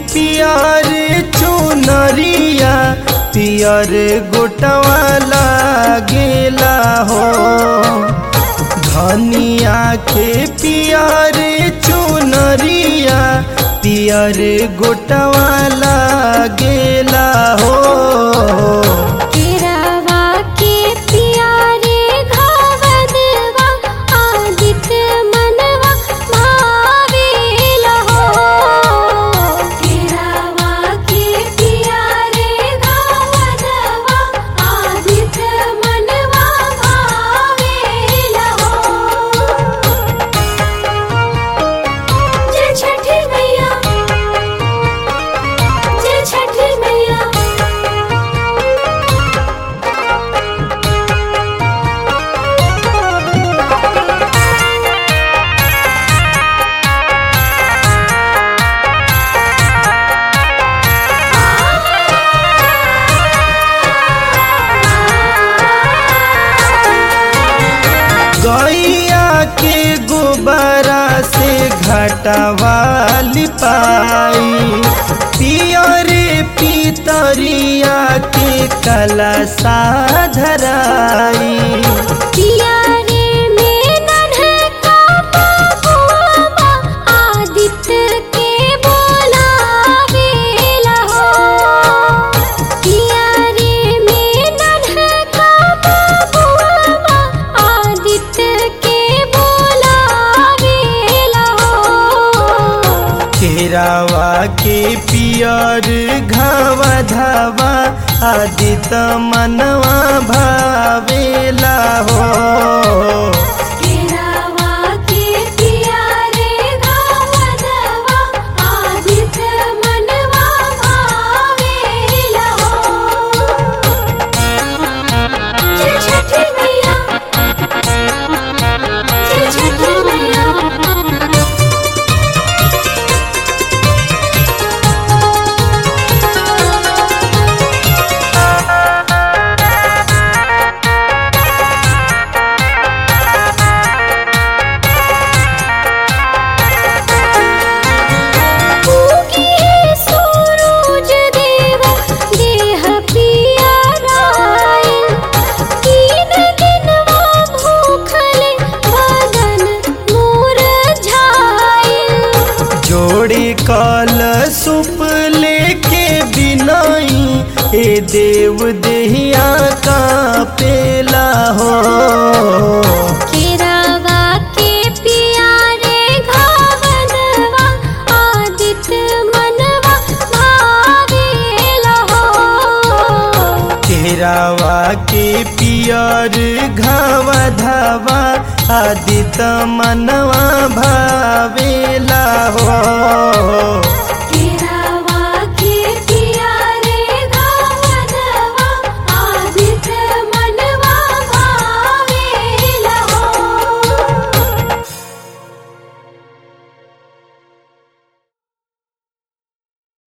पियर चुनरिया पियर गोटवा लागेला हो धनिया के पियर चुनरिया पियर गोटवा लागेला हो केरावा के पियारे घावदवा आदित्य मनवा भावेला हो केरावा के पियारे घावदवा आदित्य मनवा भावेला हो जय छठी मैया जय छठी मैया गैया के गोबरा से घटवा लिपाई पियरे पितरिया के कला साधराई पियारे में नन्हका बबुआ आदित्य के बोलावेला हो पियारे में नन्हका बबुआ आदित्य के बोलावेला हो केरावा के पियर घावा धावा आदि त मनवा भावेला हो केरावा के पियारे गावदवा आदित्य मनवा भावेला हो जय छठी मैया जय छठी मैया उगी सूरज देव देह पियरायल तीन दिनवा भूखले बदन मुरझायल जोड़ी कल सुप लेके बिनाई ए देव देहिया का पेला हो केरावा के पियारे घावदवा आदित्य मनवा भावेला हो केरावा के पियर घावा धावा आदि त मनवा भावेला हो